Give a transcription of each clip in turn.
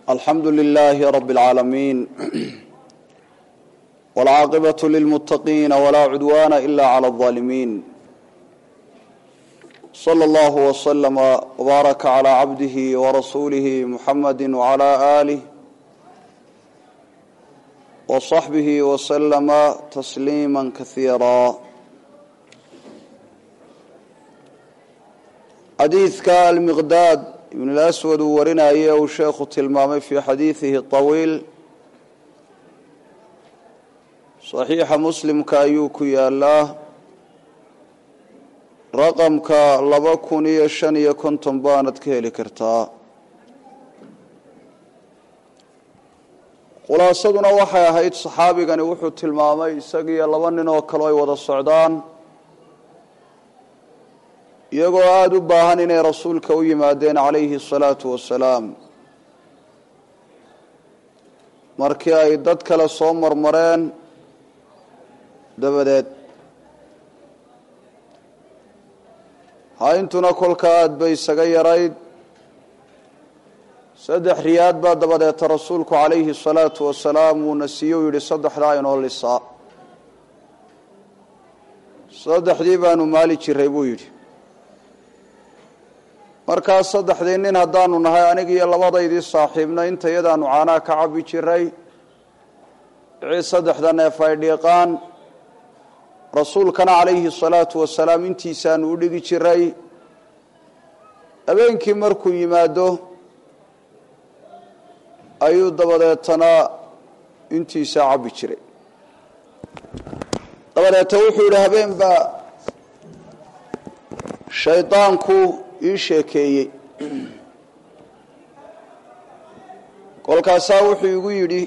alxamdu lilaahi rabi اlcaalamiin wاlcaaqibaة lilmuttaqiina walaa cudwaana ila clى اlظaalimiin slى اllah wslama wbaaraka clى cabdihi warasuulihi muxamadi wclى aalih wصaxbihi wslama tasliima kasiira xadiidka almiqdaad ibn اlaswad uu warinayay uu sheekhu tilmaamay fii xadiidihi طawiil صaxiixa muslimka ayuu ku yaalaa raqamka laba kun iyo shan iyo konton baanad ka heli kartaa khulaasaduna waxay ahayd saxaabigani wuxuu tilmaamay isagiiyo laba nin oo kale ay wada socdaan iyagoo aada u baahan inay rasuulka u yimaadeen calayhi الsalaatu wasalaam markii ay dad kale soo marmareen dabadeed hayntuna kolka aada bay isaga yarayd saddex riyaad baa dabadeeta rasuulku calayhi الsalaatu wasalaam uuna siiye u yidhi saddexdaa inoo lisaa saddexdii baanu maali jiray buu yidhi markaas saddexdii nin haddaanu nahay anigiiyo labadaydii saaxiibna inta yadaanu caanaha ka cabbi jiray wixii saddexda neef ay dhiiqaan rasuulkana calayhi salaatu wasalaam intiisaanu u dhigi jiray habeenkii markuu yimaado ayuu dabadeetana intiisaa cabbi jiray dabadeeta wuxuu yidhi habeen baa shaydaanku ii sheekeeyey kolkaasaa wuxuu igu yidhi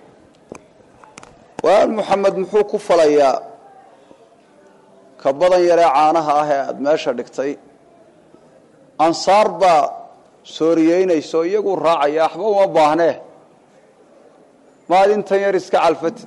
waan moxamed muxuu ku falayaa ka badan yaree caanaha ah ee aada meesha dhigtay ansaar baa sooriyeynayso iyaguu raacaya waxba uma baahnee maad intan yar iska calfatid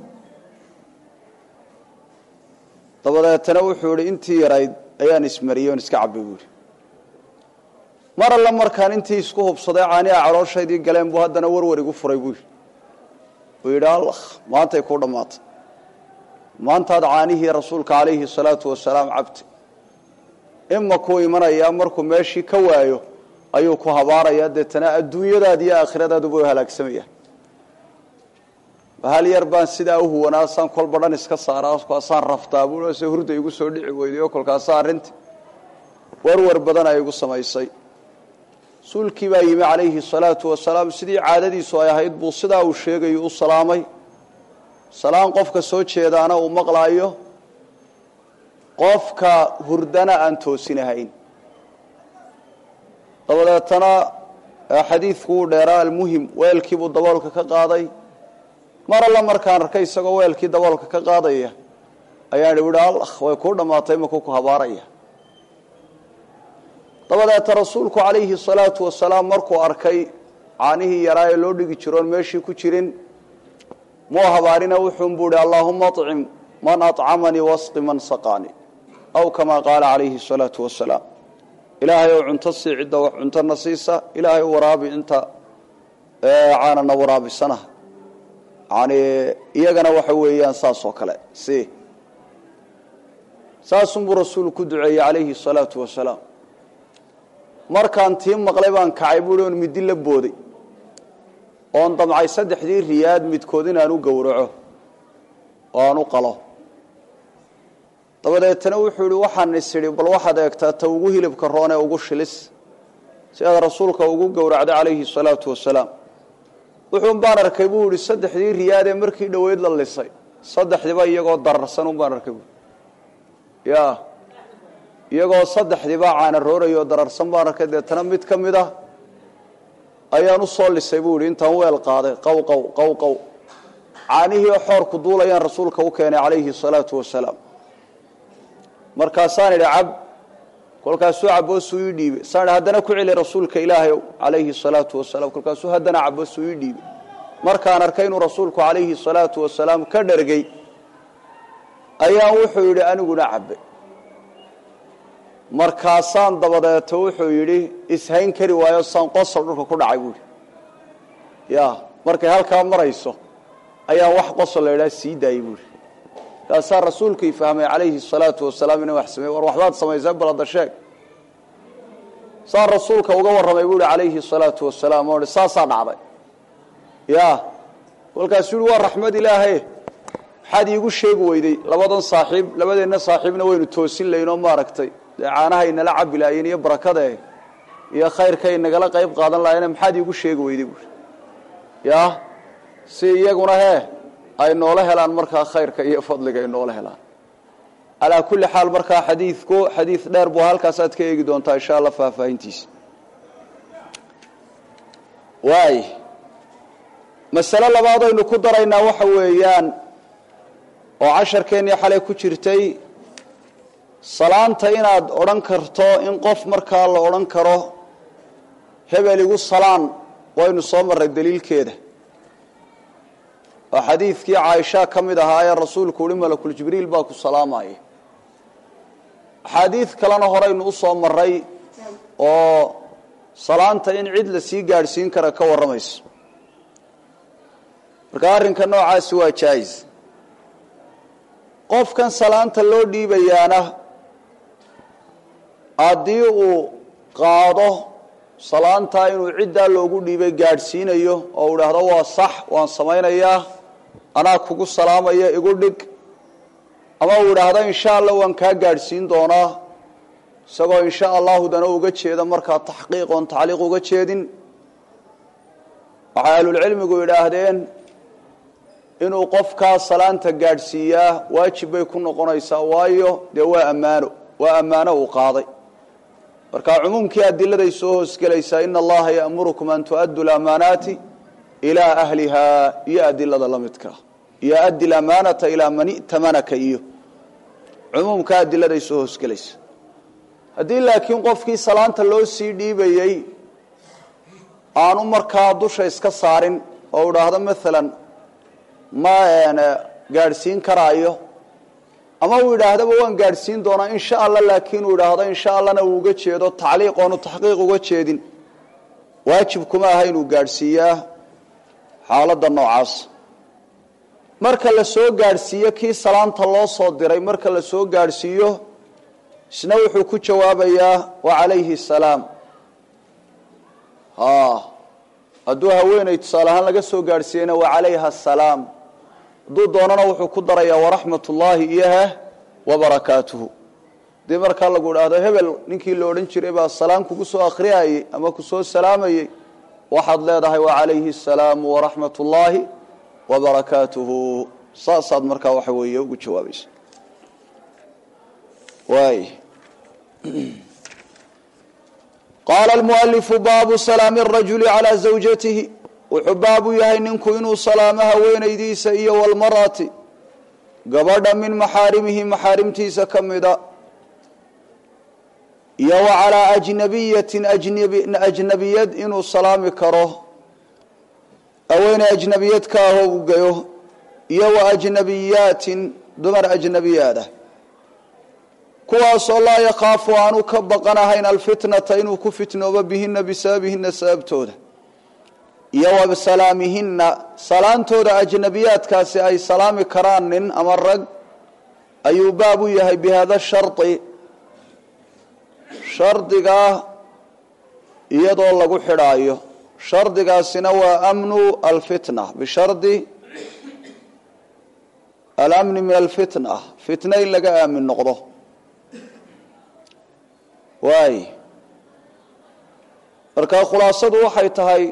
dabadeetana wuxuu yihi intii yarayd ayaan ismariyey on iska cabay buu yihi mar alle markaan intii isku hubsaday caaniha calooshaydi galeen buu haddana warwar igu furay buu yidhi uu yidhi allah maantay kuu dhammaatay maantaad caanihii rasuulka calayhi salaatu wasalaam cabtay ima kuu imanayaa markuu meeshii ka waayo ayuu ku habaarayaa deetana adduunyadaadi iyo aakhiradaadu way halaagsamayaan hal yar baan sidaa u huwanaa saan kolba dhan iska saaraa kaasaan raftaa buu se hurda igu soo dhici weyday oo kolkaasa arrinti warwar badan ay igu samaysay rasuulkii baa yimi calayhi salaatu wasalaam sidii caadadiisu ay ahayd buu sidaa uu sheegayo u salaamay salaan qofka soo jeedaana uu maqlaayo qofka hurdana aan toosinahayn dabadeetana xadiidku uu dheeraa almuhim weelkiibuu daboolka ka qaaday mar alla markaan arkay isagoo weelkii daboolka ka qaadaya ayaan ihi allah way kuu dhammaatay makuu ku habaaraya dabadeeta rasuulku calayhi salaatu wasalaam markuu arkay caanihii yaraa ee loo dhigi jiroon meeshii ku jirin muu habaarina wuxuunbuu ihi allaahuma acim man acamanii wasqi man saqaani aw kamaa qaala calayhi salaatu wasalaam ilaahay ou cunto sii cidda wax cuntona siisa ilaahay waraabi inta caanana waraabisana yani iyagana waxa weeyaan saas oo kale si saasunbuu rasuulu ku duceeyey calayhi salaatu wasalaam markaan tii maqlay baan kacay buuhi oon midi la booday oon damcay saddexdii riyaad midkood inaan u gowraco oo aan u qalo dabadeetana wuxuu yihi waxaan is idhi bal waxaad eegtaa ta ugu hilibka roonee ugu shilis si aad rasuulka ugu gowracday calayhi salaatu wasalaam wuxuun baan arkay buu yihi saddexdii riyaadee markii dhoweyd la lisay saddexdiiba iyagoo dararsan un baan arkay bui ya iyagoo saddexdiiba caana roorayoo dararsan baan arkay deetana mid ka mid ah ayaan u soo lisay buu yihi intaan weel qaaday qaw qaw qaw qaw caanihii xoorku duulayaan rasuulka u keenay calayhi salaatu wasalaam markaasaan idhi cab kolkaasuu caboosuu ii dhiibay saan idhi haddana ku celi rasuulka ilaahay calayhi salaatu wasalaam kolkaasuu haddana caboosuu ii dhiibay markaan arkay inuu rasuulku calayhi salaatu wasalaam ka dhargay ayaan wuxuu yidhi aniguna cabbay markaasaan dabadeeto wuxuu yidhi ishayn kari waayo saan qosol dhulka ku dhacay buuhi ya markay halkaa marayso ayaa wax qosol la idhaha sii daayay buuri kaasaa rasuulkii fahmay calayhi salaatu wasalaam inay wax samey war waxbaad samaysee balada sheeg saa rasuulka uga warramay buu ihi calayhi salaatu wasalaam oo saasaa dhacday ya kolkaasuu yihi waa raxmad ilaahe maxaad iigu sheegi weyday labadan saaxiib labadeenna saaxiibna waynu toosin laynoo maaragtay dee caanahay nala cabi laayeen iyo barakade iyo khayrkay nagala qayb qaadan lahayen maxaad iigu sheegi weyday buui ya si iyaguna hee ay noola helaan markaa khayrka iyo fadliga ay noola helaan calaa kulli xaal markaa xadiidku xadiid dheer buu halkaasaad ka eegi doontaa insha allah faahfaahintiisa waay masale labaad aynu ku daraynaa waxa weeyaan oo casharkeennii xalay ku jirtay salaanta inaad odhan karto in qof markaa la odhan karo hebel igu salaan waynu soo marray daliilkeeda oo xadiidkii caaisha ka mid ahaa ee rasuulku uhi malakul jibriil baa ku salaamaya axaadiid kalena horeynu u soo maray oo salaanta in cid la sii gaadhsiin kara ka warramayso marka arrinka noocaasi waa jaais qofkan salaanta loo dhiibayaana haddii uu qaado salaantaa inuu ciddaa loogu dhiibay gaadhsiinayo oo u idhaahdo waa sax waan samaynayaa anaa kugu salaamaya igu dhig ama uu idhaahdo insha allah waan kaa gaadhsiin doonaa isagoo insha allahu dana uga jeeda markaa taxqiiq oon tacliiq uga jeedin waxay ahlulcilmigu idhaahdeen inuu qofkaa salaanta gaadhsiiyaa waajib bay ku noqonaysaa waayo dee waa ammaano waa ammaano uu qaaday marka cumuumkii adiladay soo hoosgelaysaa ina allaha ya'murukum an tu'addu lamaanaati ilaa ahliha iyo adilada la midkaa iyo addi lamaanata ilaa man i'tamanaka iyo cumuumka adiladay soo hoosgelaysa haddii laakiin qofkii salaanta loo sii dhiibayey aanu markaa dusha iska saarin oo idhaahdo maalan ma gaadhsiin karaayo ama uu idhaahdaba waan gaadhsiin doonaa insha allah laakiin uu idhaahdo insha allahna uu uga jeedo tacliiq oonu taxqiiq uga jeedin waajib kuma aha inuu gaadhsiiyaa xaaladda noocaas marka la soo gaadhsiiyo kii salaanta loo soo diray marka la soo gaadhsiiyo isna wuxuu ku jawaabayaa wacalayhi salaam hadduu haweeney tusaale ahaan laga soo gaadhsiiyeyna wacalayha asalaam hadduu doonana wuxuu ku darayaa waraxmat ullaahi iyoha wabarakaatuhu hadii markaa lagu idhaahdo hebel ninkii la odhan jiray baa salaam kugu soo akhriyayey ama kusoo salaamayey waxaad leedahay wacalayhi asalaamu waraxmat ullaahi wabarakaatuhu saasaad markaa waxa weeye ugu jawaabaysa waay qaala almualifu baabu salaami arajuli calaa zawjatihi wuxuu baabu yahay ninku inuu salaamo haweenaydiisa iyo walmarati gabadha min maxaarimihi maxaarimtiisa ka mida iyo wa calaa ajnabiyatin ajnabiyad inuu salaami karo haweeney ajnabiyad ka ahoo u gayo iyo wa ajnabiyaatin dumar ajnabiyaada kuwaasoo laa yakhaafu aanu ka baqanahayn alfitnata inuu ku fitnoobo bihina bisababihina sababtooda iyo wa salaamihina salaantooda ajnabiyaadkaasi ay salaami karaan nin ama rag ayuu baab u yahay bi hada shardi shardigaa iyadoo lagu xidhaayo shardigaasina waa amnu alfitna bishardi alamni min alfitna fitna in laga aamin noqdo waay markaa khulaasadu waxay tahay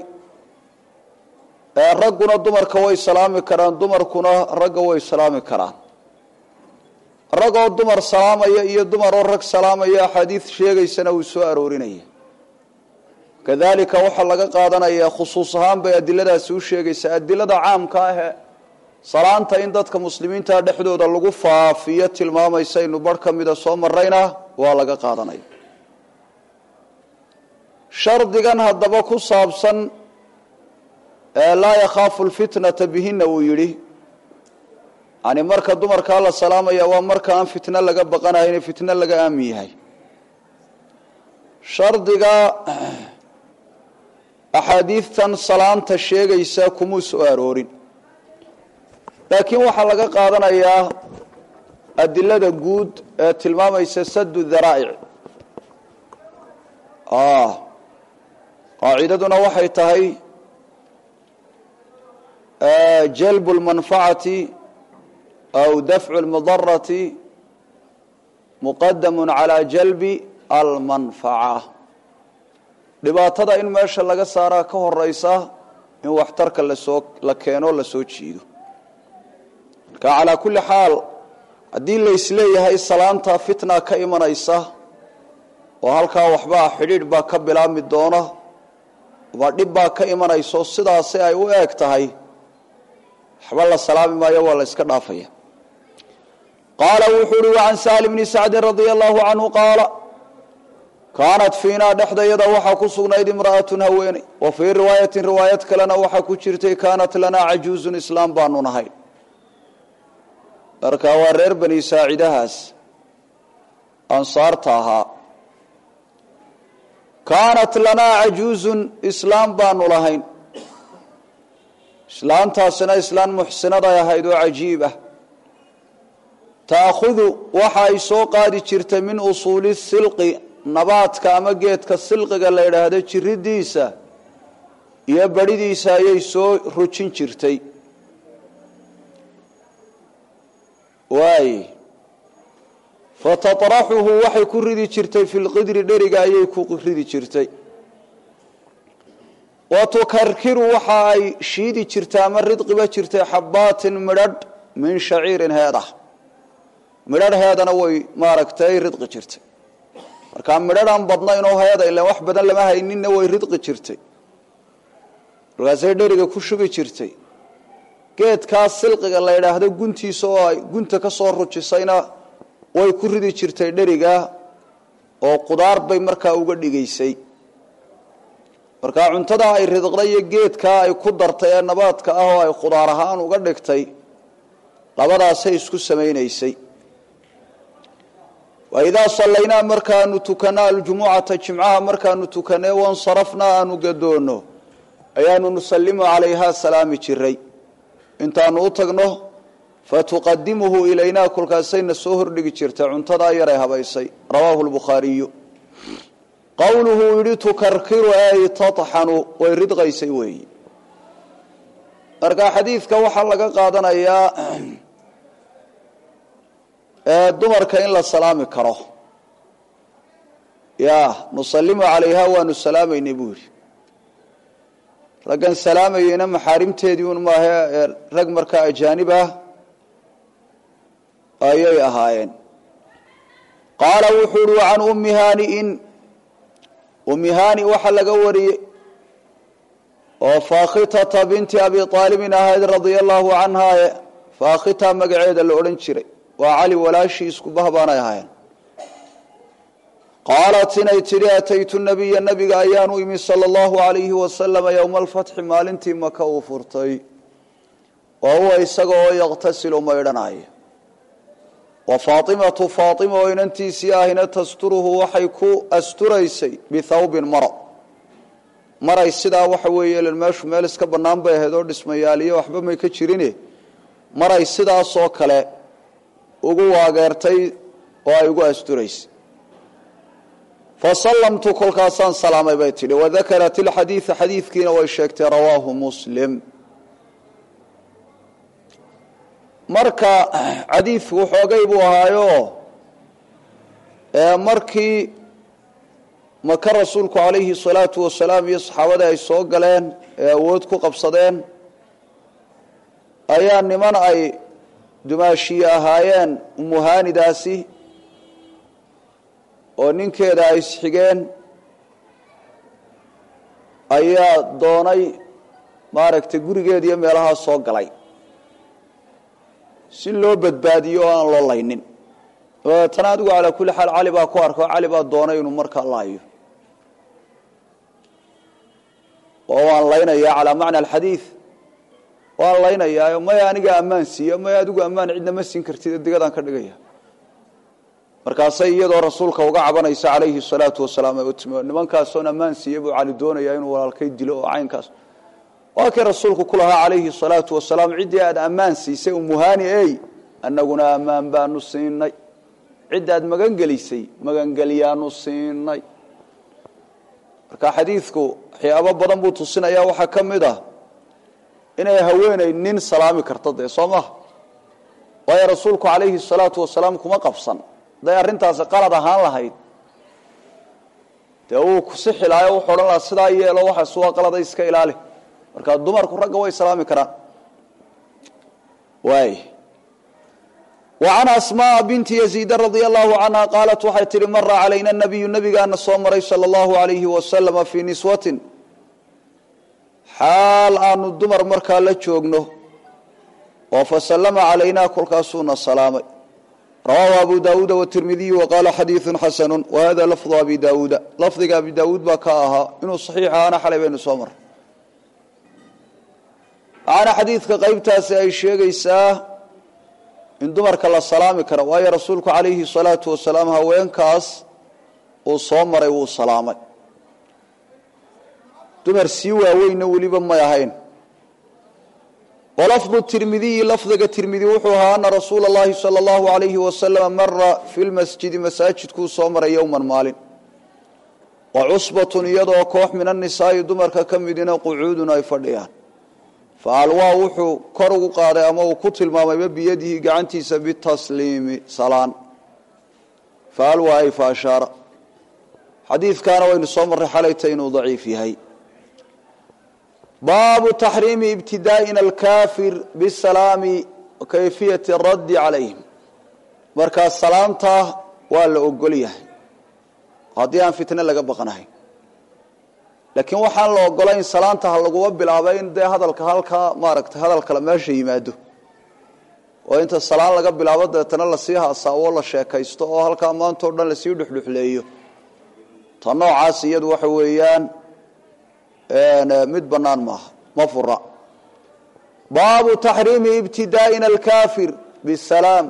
ragguna dumarka way salaami karaan dumarkuna ragga way salaami karaan ragoo dumar salaamaya iyo dumaroo rag salaamaya axaadiid sheegaysana uu soo aroorinaya kadalika waxaa laga qaadanayaa khusuus ahaan bay adiladaasi u sheegaysaa adilada caamka ahe salaanta in dadka muslimiinta dhexdooda lagu faafiyo tilmaamaysa inu bar ka mida soo marayna waa laga qaadanaya shardigan haddaba ku saabsan laa yakhaafu lfitnata bihina uu yidhi yani marka dumarkaa la salaamaya waa marka aan fitno laga baqanahayn fitno laga aamin yahay shardiga axaadiidtan salaanta sheegaysa kumuu soo aroorin laakiin waxaa laga qaadanayaa adilada guud ee tilmaamaysa sadu daraa'ic qaacidaduna waxay tahay jalbu lmanfacati aw dafcu lmudarati muqadamu calaa jalbi almanfaca dhibaatada in meesha laga saaraa ka horeysa in waxtarka lasoo la keeno lasoo jiido marka calaa kulli xaal haddii laysleeyahay salaanta fitna ka imanaysa oo halkaa waxbaa xidhiidh baa ka bilaabmi doona ama dhib baa ka imanayso sidaasi ay u eeg tahay waxba la salaami maayo waa la yska dhaafaya qaala wuxuu uhi wacan sahli bni sacdin radia allahu canhu qaala kaanat fiinaa dhexdayada waxaa ku sugnayd imra'atun haweeney wa fii riwaayatin riwaayad kalena waxaa ku jirtay kaanat lanaa cajuuzun islaam baanu nahay marka waa reer bani saacidahaas ansaarta ahaa kaanat lanaa cajuuzun islaam baanu lahayn islaantaasina islaan muxsinaday ahayd oo cajiib ah taakhudu waxa ay soo qaadi jirtay min usuuli silqi nabaadka ama geedka silqiga la yidhaahdo jiridiisa iyo beridiisa ayay soo rujin jirtay waay fataraxuhu waxay ku ridi jirtay fi lqidri dheriga ayay ku ridi jirtay wa tukarkiru waxa ay shiidi jirtay ama ridqiba jirtay xabaatin midhadh min shaciirin heedah midhadh heedana way maaragtay ridqi jirtay markaa midhadhaan badnayn oo heeda ilan wax badan lama hayninna way ridqi jirtay markaasay dheriga ku shugi jirtay geedkaas silqiga la yidhaahdo guntiisa oo ay gunta ka soo rujisayna way ku ridi jirtay dheriga oo qudaar bay markaa uga dhigaysay markaa cuntadaa ay ridqday iyo geedkaa ay ku dartay ee nabaadka ah oo ay khudaar ahaan uga dhigtay labadaasay isku samaynaysay waidaa sallaynaa markaanu tukanaa aljumucata jimcaha markaanu tukanee wansarafnaa aanu gadoonno ayaanu nusallimu calayhaa salaami jiray intaanu u tagno fatuqadimuhu ilaynaa kolkaasayna soo hordhigi jirtay cuntadaa yaray habaysay rawaahu lbukhaariyu qowluhu yidhi tukarkiru ay taxanu way ridqaysay weeyi marka xadiidka waxaa laga qaadanayaa dumarka in la salaami karo ya nusalimu calayha waanu salaamaynay buu yidhi raggan salaamayeyna maxaarimteedii un maahe rag markaa ajaanib ah ayay ahaayeen qaala wuxuu uhi can ummi haani'in ummi haani waxaa laga wariyey oo faakhitata binti abi aalibin ahayd radia allahu canhaaye faakhita magaceeda la odhan jiray waa cali walaashii isku bahbaanay ahaayeen qaalat inay tidhi ataytu nabiya nabiga ayaanu imi sala allahu alayhi wasalama yowma alfatxi maalintii maka uu furtay wa huwa isaga oo yaqtasilu maydhanaya wa faatimatu faatima oo inantiisii ahina tasturuhu waxay ku asturaysay bithawbin maro maray sidaa waxa weeye meeshu meel iska bannaan bay ahayd oo dhismayaaliyo waxba may ka jirine maray sidaasoo kale ugu waageertay oo ay ugu asturaysay fasallamtu kolkaasaan salaamay bay tidhi wadakarat ilxadiida xadiidkiina way sheegtay rawaahu muslim marka xadiidku xoogay buu ahaayo markii maka rasuulku calayhi salaatu wasalaam iyo saxaabadii ay soo galeen ee awood ku qabsadeen ayaa niman ay dumaashiye ahaayeen umuhaanidaasi oo ninkeeda ay isxigeen ayaa doonay maaragtay gurigeeda iyo meelahaa soo galay si loo badbaadiyo oo aan loo laynin dabeetana adigu calaa kulli xaal cali baa ku arko cali baa doonay inuu markaa laayo oo waan laynayaa calaa macna alxadiid waan laynayaa maya aniga ammaan siiya maya adigu ammaan cidna ma siin kartid digadaan ka dhigaya markaasay iyadoo rasuulka uga cabanaysa calayhi salaatu wasalaam ay u timi nimankaasoon ammaan siiyey buu cali doonayaa inuu walaalkay dilo oo caynkaas waa kii rasuulku ku lahaa calayhi salaatu wasalaam ciddii aad ammaan siisay umuhaani ey annaguna ammaan baanu siinay cidda aad magangelisay magangelyaanu siinay marka xadiidku waxyaabo badan buu tusinaya waxaa ka mid ah inay haweeney nin salaami karto dee soo maha waayo rasuulku calayhi salaatu wasalaam kuma qabsan hadday arrintaasi qalad ahaan lahayd dee uu kusixi lahayo wuxuu odhan lahaa sidaa yeelo waxaas waa qalada iska ilaali marka dumarku ragga way salaami karaan waay وعن أسmاء بنت يزيد رضي الله عنها قالت waxay tihi mra عalayna النبiyu نbigaana soo maray slى الlaه عaليه وسلم في نisوة xaal aanu dumar markaa la joogno oo faslma عalaynaa kolkaasuuna salaamay rawaahu abu dawuuda والتirmidiyu وqala xadiiثu xasن وhada lفظ abi dawuuda lafdiga abi dawuud baa ka ahaa inuu صaxiix ahaana xalay baynu soo maray waxaana xadiidka qeybtaasi ay sheegaysaa in dumarka la salaami karo waayo rasuulku calayhi salaatu wasalaam haweenkaas uu soo maray wuu salaamay dumar sii waaweynna weliba may ahayn walafdu tirmidiyi lafdiga tirmidi wuxuu ahaa ana rasuula اllahi salى اllahu alayhi wasalama mara fi lmasjidi masaajidkuu soo maray yowman maalin wa cusbatun iyadoo koox min annisaa'i dumarka ka midina qucuudun ay fadhiyaan faalwaa wuxuu kor ugu qaaday ama uu ku tilmaamayba biyadihi gacantiisa bitasliimi salaan faalwaa ay faashaara xadiidkaana waynu soo marray xalayta inuu daciif yahay baabu taxriimi ibtidaa'ina alkaafir bisalaami wa kayfiyati raddi calayhim markaa salaamta waa la ogol yahay haddii aan fitne laga baqanahay laakiin waxaan la ogolayn salaanta ha laguba bilaabay in dee hadalka halkaa maaragtay hadal kale meesha yimaado oo inta salaan laga bilaabo deetana lasii haasaawo la sheekaysto oo halkaa maanta o dhan lasii dhuxdhuxleeyo ta noocaas iyadu waxa weeyaan mid bannaan maaha ma fura baabu taxriimi ibtidaa'ina alkaafir bisalaam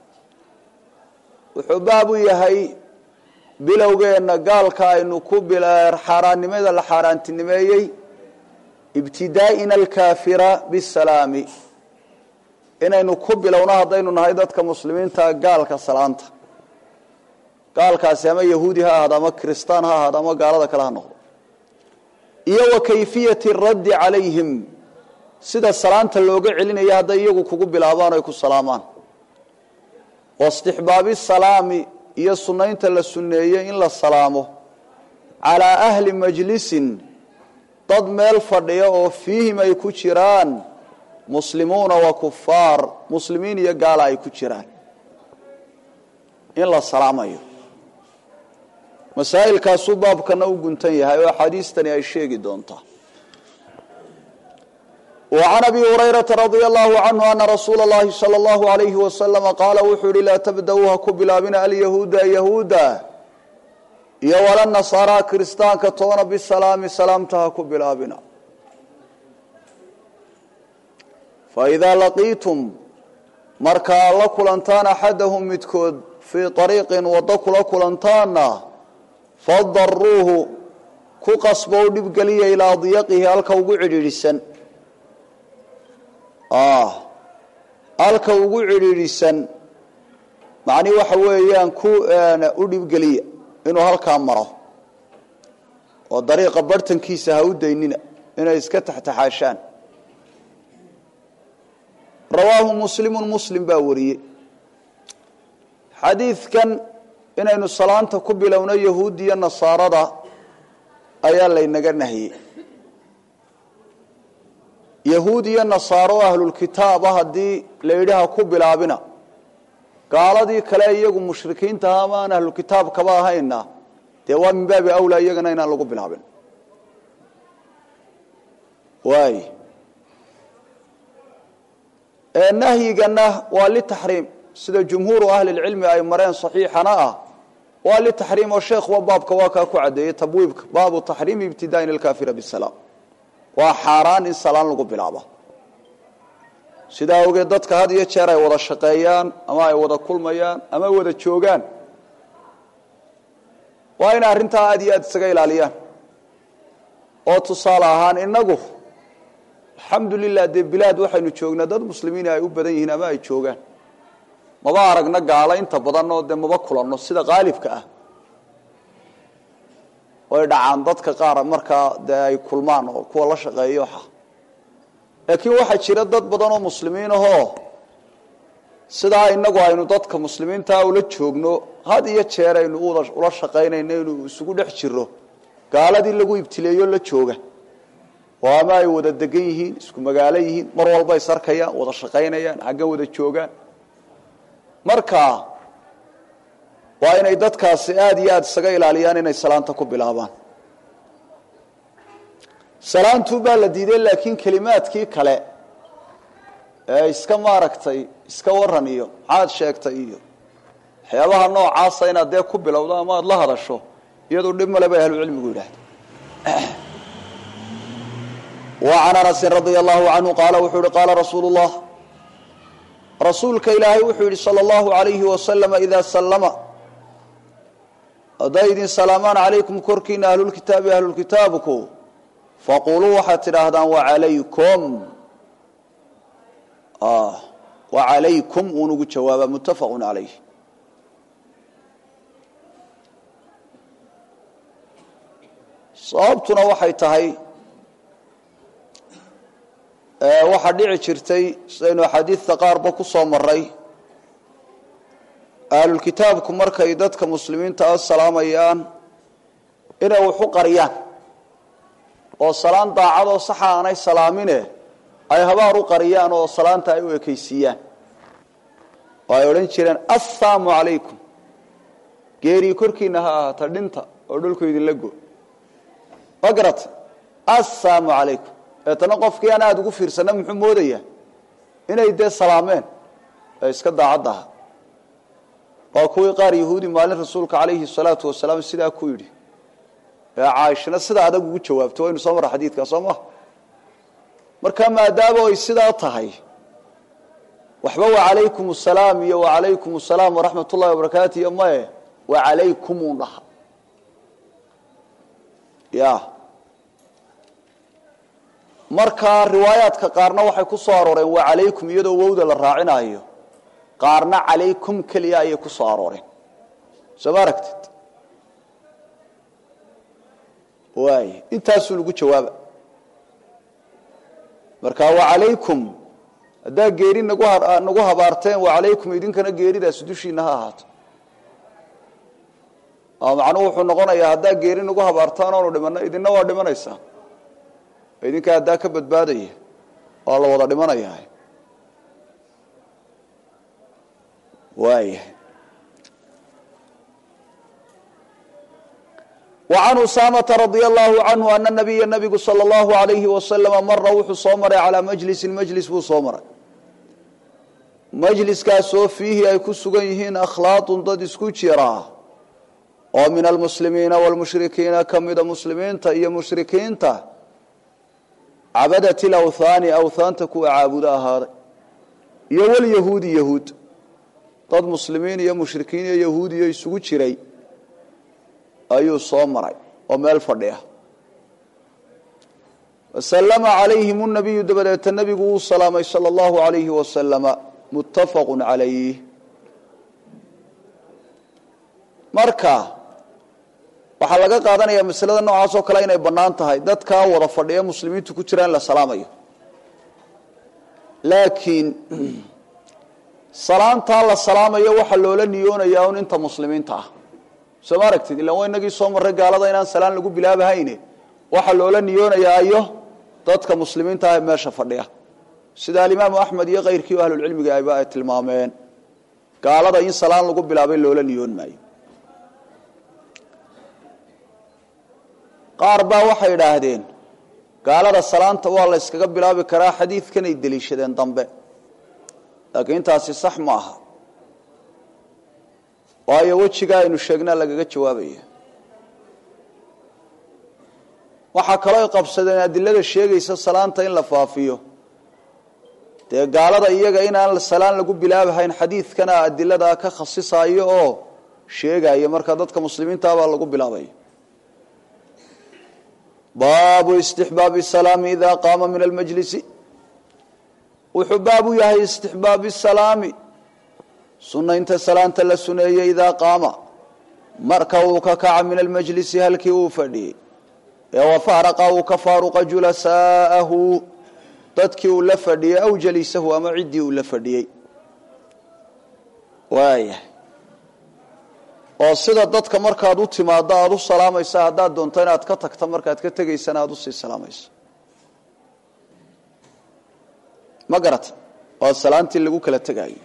wuxuu baab u yahay bilowgeenna gaalka aynu ku xaaraannimada la xaaraantinimeeyey ibtidaa'ina alkaafira bisalaami inaynu ku bilowno haddaynu nahay dadka muslimiinta gaalka salaanta gaalkaasi ama yahuudi ha ahaado ama kiristaan ha ahaado ama gaalada kale ha noqdo iyo wa kayfiyati raddi calayhim sida salaanta looga celinaya hadday iyagu kugu bilaabaan o ay ku salaamaan waistixbaabi salaami iyo sunnaynta la sunneeyey in la salaamo calaa ahli majlisin dad meel fadhiya oo fiihim ay ku jiraan muslimuuna wa kufaar muslimiin iyo gaala ay ku jiraan in la salaamayo masaa'ilkaasuu baabkana u guntan yahay oo axaadiistani ay sheegi doontaa وعن أبي هريرة رضي الله عنه أن رsuuل اللhi صلى الله عليه وسلم qاaل wuxuu hi laa تبdأu ha ku bilaabina alيهuuda يهuuda iyo وla نصاaرى kiristaanka toona bsalaami salaamta ha ku bilaabina فإdaa laqiitum markaa la kulantaan أxadahm midkood fii طariiqi wado kula kulantaana fadaruuhu ku qasbo u dhibgeliya ilىa ضyqihi halka ugu cidhiidhisan halka ugu cidhiidhisan macnii waxa weeyaan ku u dhibgeliya inuu halkaa maro oo dariiqa bartankiisa ha u daynina inay iska taxtaxaashaan rawaahu muslimu muslim baa wariyey xadiidkan inaynu salaanta ku bilowno yahuudiya nasaarada ayaa laynaga nahiyey yahuud iyo nasaaro ahlulkitaaba haddii la yidhi ha ku bilaabina gaaladii kale iyagu mushrikiinta aha ama aan ahlulkitaab kaba ahayna dee waa min baabi awlaa iyagana inaan lagu bilaabin waay nahyigana waa litaxriim sida jumhuuru ahli lcilmi ay mareen saxiixana ah waa litaxriim oo sheekhuwa baabka waa kaa ku caddeeyey tabwiibka baabu taxriimi ibtidaain alkaafira bisalaam waa xaaraan in salaan lagu bilaabo sidaa awgeed dadka had iyo jeer ay wada shaqeeyaan ama ay wada kulmayaan ama wada joogaan waa inay arrintaa aada iyo aada isaga ilaaliyaan oo tusaale ahaan inagu alxamdu lilah dee bilaad waxaynu joognaa dad muslimiin ay u badan yihiin ama ay joogaan maba aragna gaalo inta badan oo dee maba kulanno sida qaalibka ah way dhacaan dadka qaar markaa dee ay kulmaan oo kuwa la shaqeeyo waxa laakiin waxaa jira dad badan oo muslimiin ahoo sidaa inagu aynu dadka muslimiintaa ula joogno had iyo jeer aynu ula shaqaynayno inuu isugu dhex jiro gaaladii lagu ibtileeyo la jooga oo ama ay wada degan yihiin isku magaalo yihiin mar walba is arkayaan wada shaqaynayaan xaggan wada joogaan marka waa inay dadkaasi aada iyo aada isaga ilaaliyaan inay salaanta ku bilaabaan salaantu baa la diiday laakiin kelimaadkii kale ee iska maaragtay iska waran iyo maxaad sheegtay iyo waxyaabaha noocaasa inaad dee ku bilowdo ama aada la hadasho iyadoo dhib male bay ahlucilmigu yidhaahda wa can anasin radia allahu canhu qaala wuxuu yihi qaala rasuulu llah rasuulka ilaahay wuxuu yihi sala allahu alayhi wasalama idaa sallama hadday idin salaamaan calaykum korkiina ahlulkitaabi ahlulkitaabku faquluu waxaad tidhaahdaan wacalaykum wacalaykum uun ugu jawaaba muttafaqun calayh sababtuna waxay tahay waxaa dhici jirtay sidaynu axaadiidta qaarba ku soo maray ahlulkitaabku markay dadka muslimiinta a salaamayaan inay waxu qariyaan oo salaan daacadoo saxa aanay salaamine ay habaar u qariyaan oo salaanta ay u ekaysiiyaan oo ay odhan jireen assalaamu calaykum geerii korkiina ha ahaata dhinta oo dhulku idinla go ma garata assalaamu calaykum deetana qofkii aan aada ugu fiirsana muxuu moodayaa inay dee salaameen ee iska daacadda aha waa kuwii qaar yahuudi maalin rasuulka calayhi salaatu wasalaam sidaa ku yidhi ee caaishana sidaa adag ugu jawaabto waynu soo marra xadiidkaa soo maha marka maadaama ay sidaa tahay waxba wacalaykum asalaam iyo wacalaykum asalaam waraxmat ullahi wabarakaatu iyo maye wacalaykum uun dhaha ya marka riwaayaadka qaarna waxay ku soo arooreen waa calaykum iyadoo wowda la raacinayo qaarna calaykum keliya ayay ku soo arooreen soo ma aragtid waay intaasuu lagu jawaaba marka wacalaykum haddaa geeri nagu nagu habaarteen wacalaykum idinkana geeridaasi dushiina ha ahaato macnuhu wuxuu noqonayaa haddaa geeri nagu habaartaan oonu dhimano idinna waa dhimanaysaa idinka haddaa ka badbaadaya waa la wada dhimanayaa waaya وعن أسامة رضي الله عنه أن النبي نبgu صلى الله عليه وسلم mara wuxuu soo maray عalى mجلس mجلس buu soo maray mجliskaasoo fiihi ay ku sugan yihiin akhlaaط dad isku jira oo min almuslimiina wاlmushrikiina kamida muslimiinta iyo mushrikiinta cabadat اlawthaani awthaanta kuwa caabudo ahaaday iyo wlyahuudi yahuud dad muslimiin iyo mushrikiin iyo yahuudiyo isugu jiray ayuu soo maray oo meel fadhiya wasalama calayhim nabiyu dabadeeta nebigu wuu salaamay sala allahu alayhi wasalama muttafaqu calayh marka waxaa laga qaadanayaa masalada noocaas oo kale inay bannaan tahay dadkaa wada fadhiya muslimiintu ku jiraan la salaamayo laakiin salaantaa la salaamayo waxaa loola niyoonayaa un inta muslimiinta ah soo ma aragtid ilaan waa inagii soo marray gaalada inaan salaan lagu bilaabahayne waxaa loola niyoonayaa iyo dadka muslimiinta ah ee meesha fadhiya sida alimaamu axmed iyo kayrkii ahlulcilmiga ayba ay tilmaameen gaalada in salaan lagu bilaabay loola niyoon maayo qaar baa waxay idhaahdeen gaalada salaanta waa la yskaga bilaabi karaa xadiidkanay deliishadeen dambe laakiin intaasi sax ma aha waayo wejigaa aynu sheegnaa lagaga jawaabaya waxaa kaloo ay qabsadeen adilada sheegaysa salaanta in la faafiyo dee gaalada iyaga inaan salaan lagu bilaabahayn xadiidkana adiladaa ka khasisayo oo sheegaya marka dadka muslimiinta baa lagu bilaabaya baabu istixbaabi salaami idaa qaama min almajlisi wuxuu baab u yahay istixbaabi salaami sunaynta salaanta la suneeyey idaa qaama marka uu ka kaca min almajlisi halkii uu fadhiyey ee wafaraqa uu ka faaruqa julasaa'ahu dadkii uu la fadhiyey aw jaliisahu ama ciddii uu la fadhiyey waaya oo sida dadka markaad u timaaddo aada u salaamaysa haddaad doonto inaad ka tagto markaad ka tegaysana aada usii salaamayso ma garata waa salaantii lagu kala tegaayo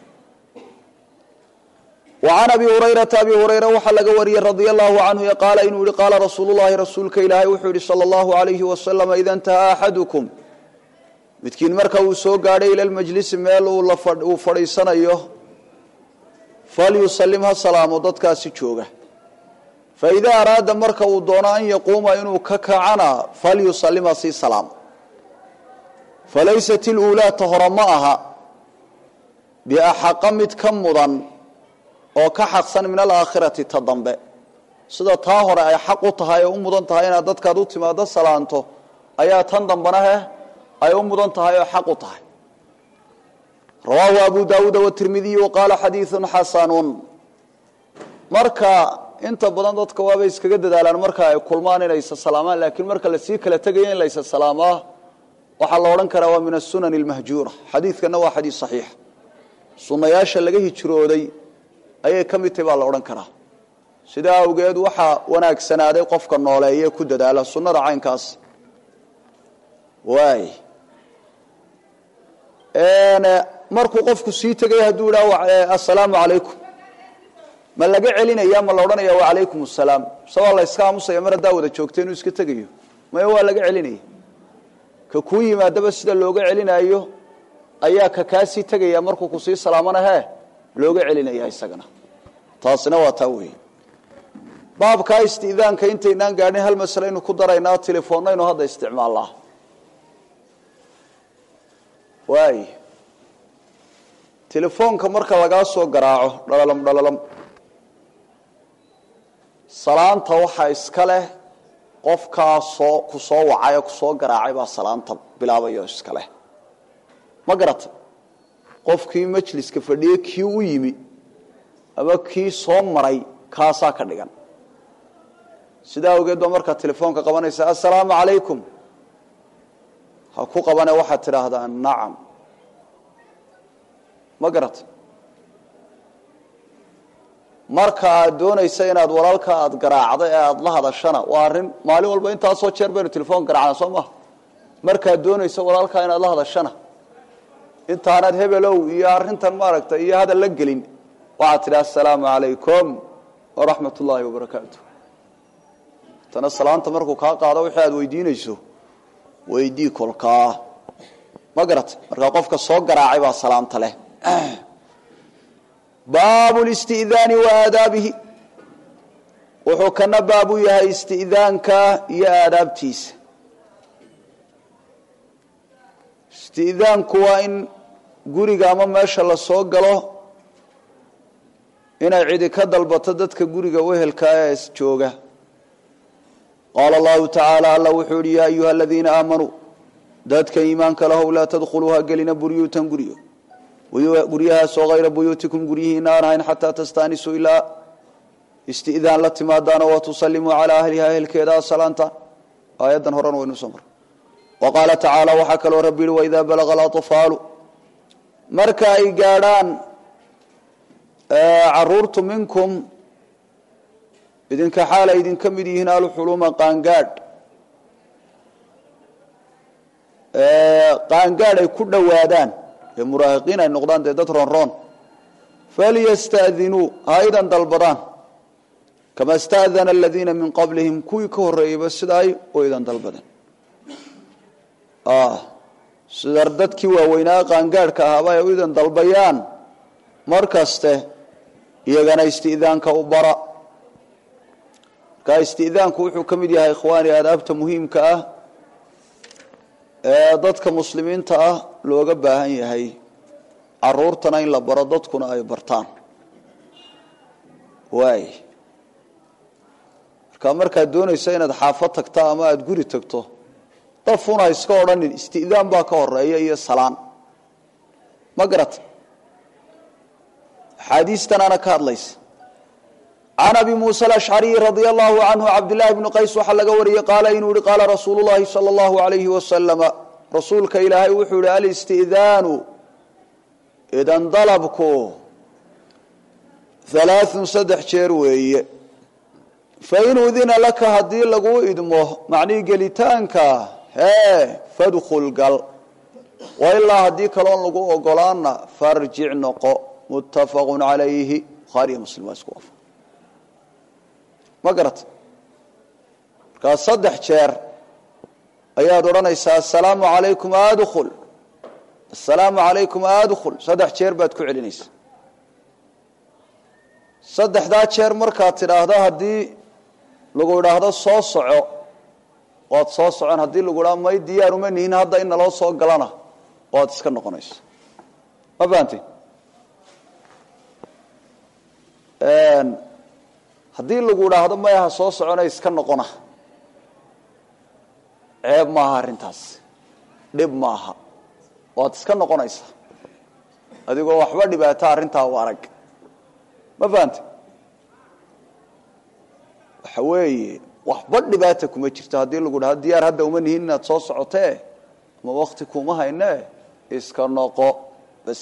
وعn abi hurayraa abi hurayra waxaa laga wariyey radia allahu canhu qaala inuu yihi qaala rasuulu llahi rasuulka ilaahay wuxuu yihi salى اllahu alayhi wasalama ida intahaa axadukum midkiin marka uu soo gaadhay ila lmajlisi meel uu fadhiisanayo falyusalim ha salaamo dadkaasi jooga faidaa araada marka uu doono an yaquuma inuu ka kacana falyusalim ha sii salaamo falaysat iluulaa ta hore ma aha biaxaqa mid ka mudan oo ka xaqsan min alaakhirati ta dambe sida taa hore ay xaq u tahay oo u mudan tahay inaad dadkaad u timaado salaanto ayaa tan dambana heh ay u mudan tahay oo xaq u tahay rawaahu abu daawuuda watirmidiy waqaala xadiiun xasanun marka inta badan dadka waabay iskaga dadaalaan marka ay kulmaan inay isa salaamaan laakiin marka lasii kala tegaya in la isa salaamaa waxaa la odhan karaa waa min asunani almahjuura xadiidkana waa xadiis saxiixa sunnayaasha laga hijrooday ayay ka mid tahy baa la odhan karaa sidaa awgeed waxaa wanaagsanaaday qofka nooleeye ku dadaala sunnada caynkaas waay markuu qofku sii tegay hadduu idhaha assalaamu calaykum ma laga celinaya ma la odhanaya wacalaykum assalaam mise waa la yska aamusaya mar haddaa wada joogta inuu iska tegayo maya waa laga celinaya ka kuu yimaadaba sida looga celinayo ayaa ka kaasii tegaya markuu kusii salaamana hee looga celinaya isagana taasina waa taa weeye baabkaa istiidaanka intaynaan gaadhin hal masale aynu ku daraynaa telefoonnaynu hadda isticmaalnaa waay telefoonka marka lagaa soo garaaco dhalalam dhalalam salaanta waxaa iska leh qofkaa soo ku soo wacay oo kusoo garaacay baa salaanta bilaabayo iska leh ma garata qofkii majliska fadhiyey kii u yimi ama kii soo maray kaasaa ka dhigan sidaa awgeed baa markaad telefoonka qabanaysa assalaamu calaykum ha ku qabane waxaad tidhaahdaa nacam ma garata marka aad doonaysa inaad walaalka aada garaacda ee aada la hadashana waa arrin maalin walba intaasoo jeer baynu telefoon garaacna soo maha markaad doonaysa walaalkaa inaad la hadashana intaanaad hebelow iyo arrintan maaragtay iyo hadal la gelin waxaad tidhi assalaamu calaykum waraxmat ullaahi wabarakaatu tana salaanta markuu kaa qaado wixii aad weydiinayso weydii kolkaa ma garata markaa qofka soo garaacay baa salaamta leh baabu listi'daani wa aadaabihi wuxuu kana baab u yahay isti'daanka iyo aadaabtiisa isti'daanku waa in guriga ama meesha la soo galo inay cidi ka dalbato dadka guriga wehelka ee jooga qaala allahu tacaala alla wuxuu yihi yaa ayuha aladiina aamanuu dadka iimaanka lahow laa tadkhuluu ha gelina buryuutan guryo guryahaasoo hayra buyuutikum guryihiina aan ahayn xataa tastaanisuu ilaa isti'daan la timaadaano wa tusallimuu calaa ahliha ehelkeeda salaanta aayaddan horena waynu soo mar wa qaala tacaala waxaa kaloo rabbi yihi waidaa balaga alaطfaalu marka ay gaadhaan caruurtu minkum idinka xaal ay idinka mid yihiin alxuluuma qaangaadh qaangaadh ay ku dhowaadaan ee muraahiqiin ay noqdaan dee dad ronroon falyasta'dinuu ha idan dalbadaan kama sta'dana aladiina min qablihim kuwii ka horreeyeyba sida ay u idan dalbadeen sida dadkii waaweynaa qaangaadhka ahaaba ay u idan dalbayaan mar kaste iyagana isti'daanka u bara markaa isti'daanku wuxuu ka mid yahay ikhwaani aadaabta muhiimka ah ee dadka muslimiinta ah looga baahan yahay caruurtana in la baro dadkuna ay bartaan waay marka markaad doonayso inaad xaafad tagto ama aada guri tagto dafuna iska odhanin istidaan baa ka horeeya iyo salaan ma garata axaadiistanaana ka hadlaysa can abi muuse alashcariyi radia allahu canhu cabdillahi bni qays waxaa laga wariyey qaala inuu yihi qaala rasuulu llahi sala allahu alayhi wasalama rasuulka ilaahay wuxuu yihi alistidaanu idan dalabku halaathun saddex jeer weeye fain udina laka haddii laguu idmo macnii gelitaanka hee fadkhul gal wailaa haddii kaloon lagu ogolaana farjic noqo muttafaqu calayhi bukhaariyo muslim waa isku waafaq ma garata markaa saddex jeer ayaad odhanaysaa assalaamu calaykum adkhul assalaamu calaykum adkhul saddex jeer baad ku celinaysaa saddexdaa jeer markaad tidhaahdo haddii lagu idhaahdo soo soco waad soo socon haddii lagu idhahdo may diyaaruma nihin hadda in naloo soo galana waad iska noqonaysa ma fahanti haddii lagu idhaahdo mayaha soo socona iska noqona ceeb maaha arrintaas dhib maaha waad iska noqonaysaa adigoo waxba dhibaata arrintaa u arag ma fahante waxa weeye waxba dhibaata kuma jirto haddii lagu dhahdo diyaar hadda uma nihin inaad soo socotee ama wakti kuma hayne iska noqo bas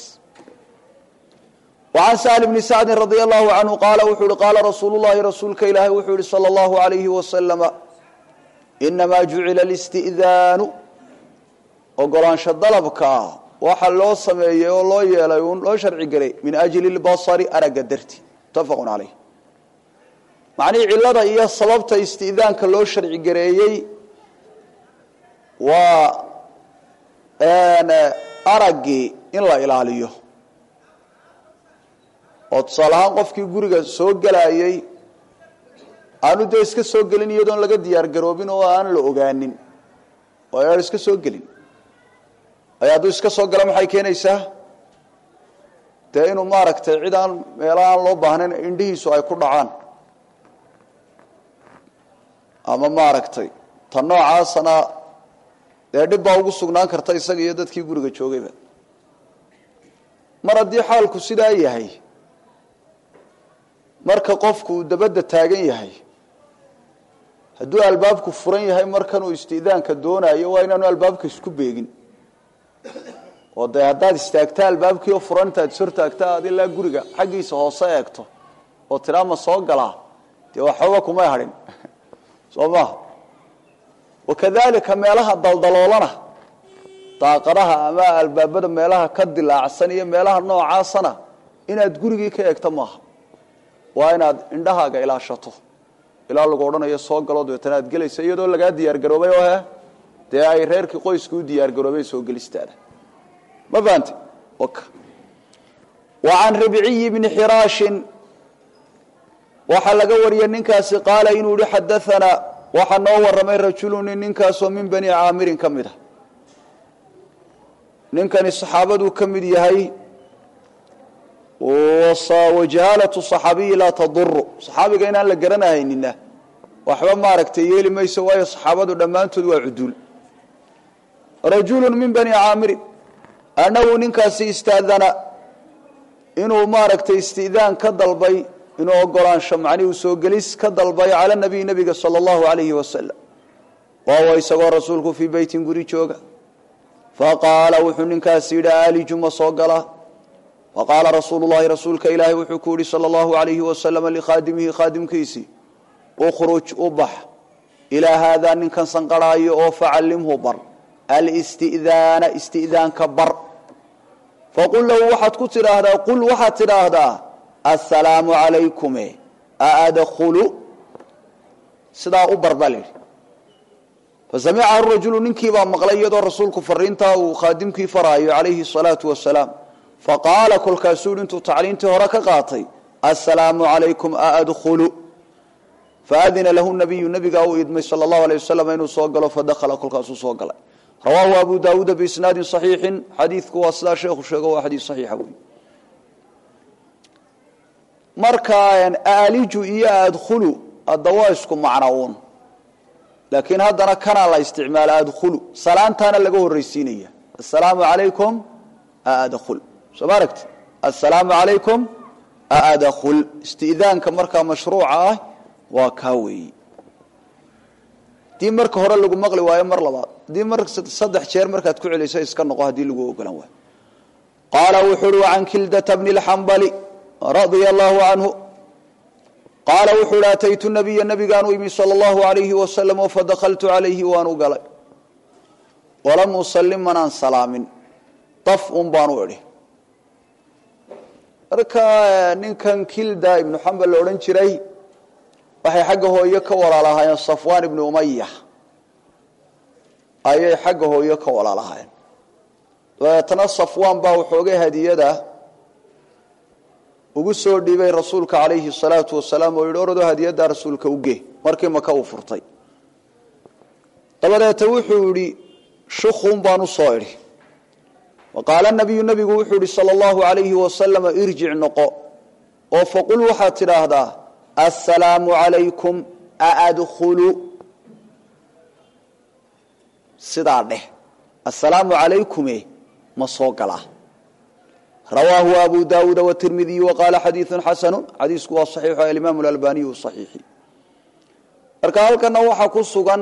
وعن سهل بن سعد رضي الله عنه قال وxuu hi قال رsuuل اللhi رasuulka ilaahy wuxuu yihi صلى الله عليه وسلم إنما جuعiلa الاستئذاaن ogolaansho dalبka waxa loo sameeyey oo loo yeelay un loo sharci gelay min أجل البصر araga darti متفق عaليه macnihii cilada iyo sababta isti'daanka loo sharci gareeyey waa aragii in la ilaaliyo oo tusaale ahaan qofkii guriga soo gelayey aanu dee iska soo gelin iyadoon laga diyaar garoobin oo aan la ogaanin oo aan iska soo gelin ay hadduu iska soo galo maxay keenaysaa dee inuu maaragtay cid aan meelo aan loo baahnayn indhihiisu ay ku dhacaan ama maaragtay ta noocaasana dee dhib baa ugu sugnaan karta isaga iyo dadkii guriga joogayba mar haddii xaalku sidaa yahay marka qofku uu dabadda taagan yahay hadduu albaabku furan yahay markanuu isti'daanka doonayo waa inaanu albaabka isku beegin oo dee haddaad istaagta albaabkiioo furan intaad is hortaagta aad ilaa guriga xaggiisa hoose eegto oo tidhaa ma soo galaa dee waxooga kumay hadhin soo maha wakadalika meelaha daldaloolana daaqadaha ama albaabada meelaha ka dilaacsan iyo meelaha noocaasana inaad gurigii ka eegto maaha waa inaad indhahaaga ilaashato ilaa lagu odhanayo soo galo dabeetana aad gelaysa iyadoo lagaa diyaargaroobay oo he dee ay reerkii qoyska u diyaargaroobeen soo gelistaada ma fahante wa can ribciyi bni xiraashin waxaa laga wariyey ninkaasi qaala inuu yihi xadaanaa waxaa noo warramay rajuluni ninkaasoo min bani caamirin ka mid a ninkani saxaabaduu ka mid yahay wajahaalatu صaxaabiyi laa taduru صaxaabiga inaan la garanahaynina waxba maaragtay yeeli mayso waayo saxaabadu dhammaantood waa cuduul rajulu min bani caamirin annahu ninkaasi istaadana inuu maaragtay istidaan ka dalbay inuu ogolaansho macnihi soo gelis ka dalbay cala nabiy nabiga salى اllahu alayhi wasalam wahuwa isagoo rasuulku fii beytin guri jooga faqaala wuxuu ninkaasi yidhi aliju ma soo gala faqaala rasuulu llahi rasuulka ilaahi wuxuu ku yihi salى اllahu alayhi wasalama likhaadimihi khaadimkiisii ukhruj u bax ilaa haadaa ninkan sanqarhaayo oo facallimhu bar alisti'daana isti'daanka bar faqul lahu waxaad ku tidhaahdaa qul waxaad tidhaahdaa assalaamu calaykume aadkhulu sidaa u bar baa layidhi fasamicahu rajulu ninkii baa maqlay iyadoo rasuulku fariintaa uu khaadimkii faraayo calayhi الsalaatu wasalaam faqaala kolkaasuu yidhi intuu tacliintii hore ka qaatay assalaamu calaykum aadkhulu faadina lahu nabiyu nabigaa uu idmay sala allahu alay wasalam inuu soo galo fadakhala kolkaasuu soo galay rawaahu abu daawuuda biisnaadin saxiixin xadiidku waa sidaa sheekhu sheego waa xadiis saxiixa wey markaa aaliju iyo adkhulu hadda waa isku macno uun laakiin haddana kanaa la isticmaala adkhulu salaantaana laga horraysiinaya assalaamu calaykum adkhul soo ma aragti assalaamu calaykum adkhul isti'daanka markaa mashruuca ah waa kaa weeyi haddii marka hore lagu maqli waayo mar labaad haddii mar saddex jeer markaad ku celiso iska noqo haddii lagu ogolan waayo qaala wuxuu uhi can kildata bni اlxambali radia allahu canhu qaala wuxuu uhi ataytu nabiya nabigaan u imi salى اllahu alayhi wasalam oo fadakaltu calayhi waan u galay walam usalim manaan salaamin daf un baan u idhi marka ninkan kilda ibnu xambal la odhan jiray waxay xagga hooyo ka walaalahaayeen safwaan ibnu umaya ayay xagga hooyo ka walaalahaayeen dabeetana safwaan baa waxoogay hadiyada ugu soo dhiibay rasuulka calayhi salaatu wasalaam oo yidhi orado hadiyaddaa rasuulka uge markii maka uu furtay dabadeeta wuxuu yidhi shukun baan u soo idhi waqaala nabiyu nabigu wuxuu yihi sala allahu alayhi wasalama irjic noqo oo faqul waxaad tidhaahdaa assalaamu calaykum aadkhulu sidaa dheh assalaamu calaykume ma soo galaa rawaahu abu daawuuda watirmidiyu waqaala xadiidu xasanu xadiisku waa saxiixu alimaamu lalbaniyu saxiixi marka halkana waxaa ku sugan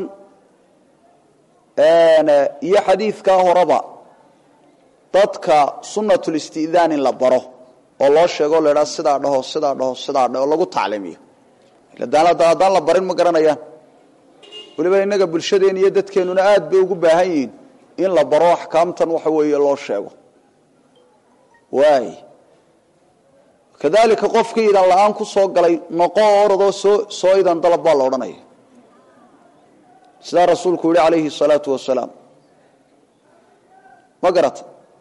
iyo xadiidkaa horeba dadka sunatulisti'daan in la baro oo loo sheego o la idhaha sidaa dhaho sidaa dhaho sidaa dhaho oo lagu tacliimiyo haddaan la barin ma garanayaan weliba innaga bulshadeen iyo dadkeennuna aad bay ugu baahan yihiin in la baro axkaamtan waxa weeye loo sheego waay kadalika qofkii idan la-aan ku soo galay noqo oo oradoo soo soo idan dalab baa la odhanaya sidaa rasuulku yihi calayhi salaatu wasalaam ma garata